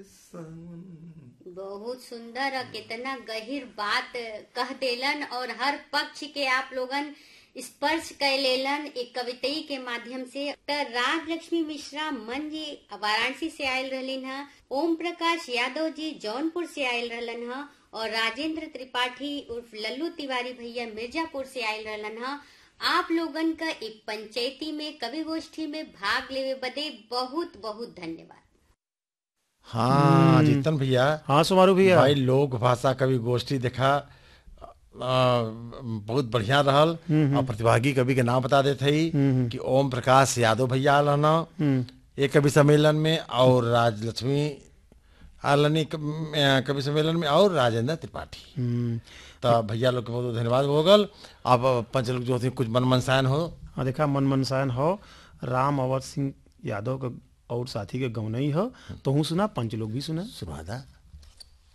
बहुत सुंदर और कितना गहिर बात कह देलन और हर पक्ष के आप लोगन स्पर्श कर लेलन एक कवितई के माध्यम से डॉक्टर राज लक्ष्मी मिश्रा मन जी वाराणसी से आयल रहलिन ह ओम प्रकाश यादव जी जौनपुर से आयल रहलन ह और राजेंद्र त्रिपाठी उर्फ लल्लू तिवारी भैया मिर्जापुर से आयल रहलन ह आप लोगन का एक पंचायती में कवि गोष्ठी में भाग लेवे बदे बहुत बहुत धन्यवाद हाँ जीतन भैया हाँ सुमारू भैया भाई लोक भाषा कवि गोष्ठी देखा आ, बहुत बढ़िया रहल और प्रतिभागी कवि के नाम बता देते ही कि ओम प्रकाश यादव भैया आल हन एक कवि सम्मेलन में और राजलक्ष्मी आलनी कवि सम्मेलन में और राजेंद्र त्रिपाठी हम्म, तो भैया लोग के बहुत बहुत धन्यवाद हो गल अब पंच लोग जो होते कुछ मन मनसायन हो हाँ देखा मन मनसायन हो राम अवध सिंह यादव का और साथी के गौनई हो तो हूँ सुना पंच लोग भी सुना सुना दा